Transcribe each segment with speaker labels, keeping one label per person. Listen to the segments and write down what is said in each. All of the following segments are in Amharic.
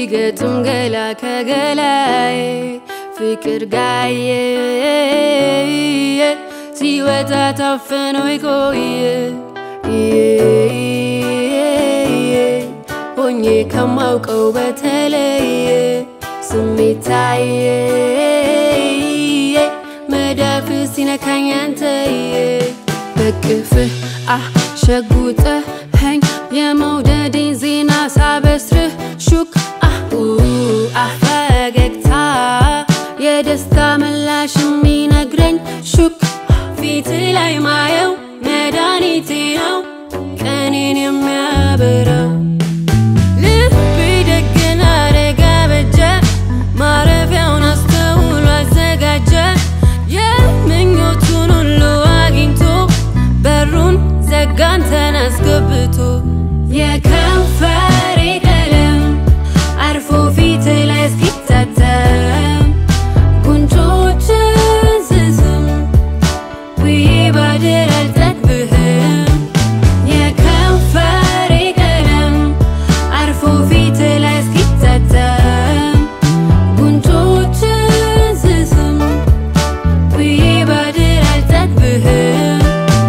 Speaker 1: ሲገጥም ገላ ከገላዬ ፍቅር ጋየ ሲወጣ ታፍኖ የቆየ ሆኜ ከማውቀው በተለየ ስሜት ታየ መዳፍ ሲነካኝ አንተየ በቅፍህ አሸጉጠኸኝ የመውደዴን ዜና ሳበስርህ ሹክ ፈገግታ የደስታ ምላሽ የሚነግረኝ ሹክ ፊት ላይ ማየው መድኃኒቴ ነው ቀኔን የሚያበራው ልቤ ደግና አደጋ በጀ ማረፊያውን አስተውሎ አዘጋጀ የምኞቱን ሁሉ አግኝቶ በሩን ዘጋንተን አስገብቶ የከንፈሬ ቀለም አርፎ ፊት ላይ እስኪታተም ጉንጮችን ስስም ውዬ ባድር አልጠግብህም የከንፈሬ ቀለም አርፎ ፊት ላይ እስኪታተም ጉንጮችን ስስም ውዬ ባድር አልጠግብህም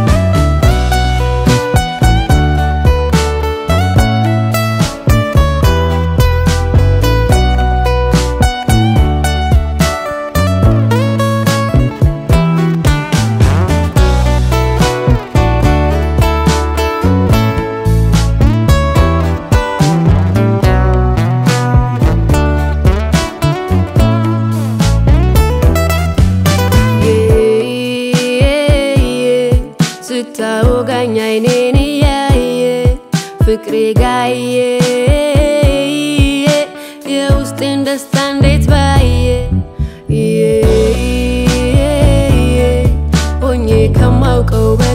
Speaker 1: ስታወጋኝ አይኔን እያየ ፍቅሬ ጋየ የውስጤን ደስታ እንዴት ባየ ሆኜ ከማውቀው